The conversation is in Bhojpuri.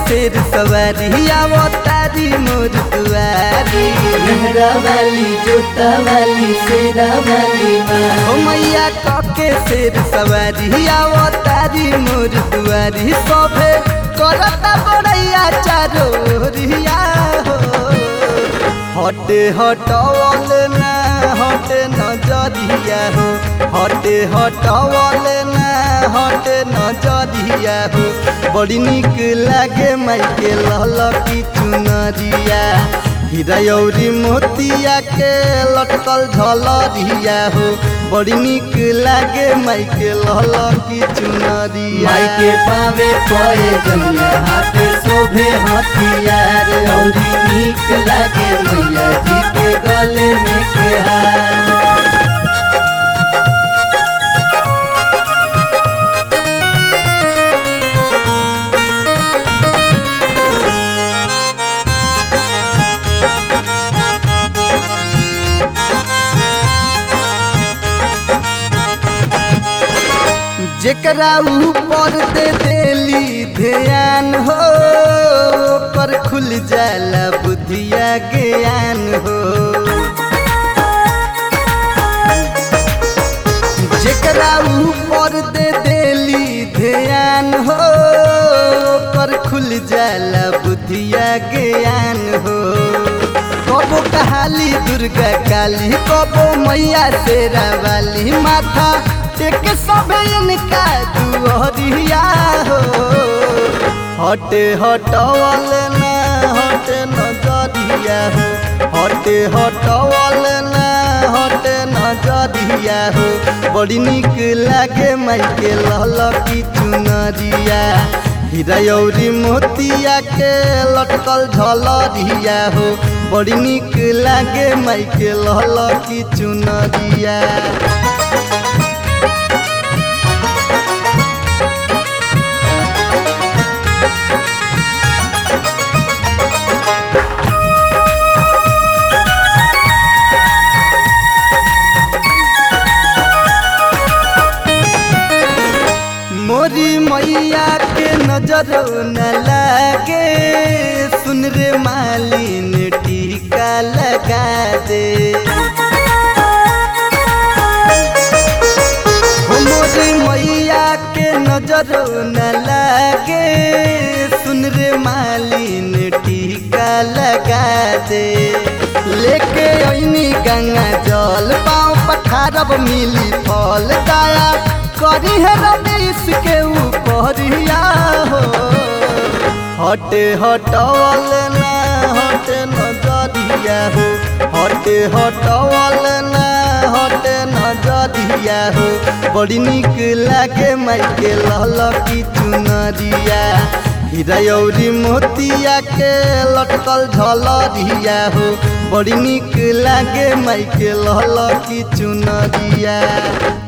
शेर सवारी आवो तारी मोर दुआरी मेहरा वाली जोता वाली शेरा वाली माँ ओ मैया कके शेर सवारी आवो तारी मोर दुआरी सोभे करता बड़ैया चारो रिया हो हटे हटवल ना हटे नजरिया हो हटे हटवल ना हटे नजरिया हो बड़ी निक लागे माइके ललकी चुनरिया हीरा औरी मोतिया के लटकल झलरिया हो बड़ी निक लागे माइके ललकी चुनरिया माई के पावे पए जमिया हाथे शोभे हथियार औरी नीक लागे मैया जी के गले में के हार जेकरा ऊपर दे देली ध्यान हो पर खुल जाला बुद्धिया ज्ञान हो जेकरा ऊपर दे देली ध्यान हो पर खुल जाला बुद्धिया ज्ञान हो कबो कहाली दुर्गा काली कबो मैया शेरा वाली माथा टेक सब इनका दुहरिया हो हटे हटवल ना हटे नजरिया हो हटे हटवल ना हटे नजरिया हो बड़ी निक लागे माइके ललकी चुनरिया हीरा औरी मोतिया के लटकल झलरिया हो बड़ी निक लागे माइके ललकी चुनरिया मोरी मैया के नजर न लागे सुन रे मालिन टीका लगा दे हो मोरी मैया के नजर न लागे सुन रे मालिन टीका लगा दे लेके ऐनी गंगा जल पाँव पठारब मिली फल दाया करी है रमेश के ऊपरिया हो हटे हटवल ना हटे नजरिया हो हटे हटवल ना हटे नजरिया हो बड़ी निक लागे माइके ललकी चुनरिया हीरा औरी मोतिया के लटकल झलरिया हो बड़ी निक लागे माइके ललकी चुनरिया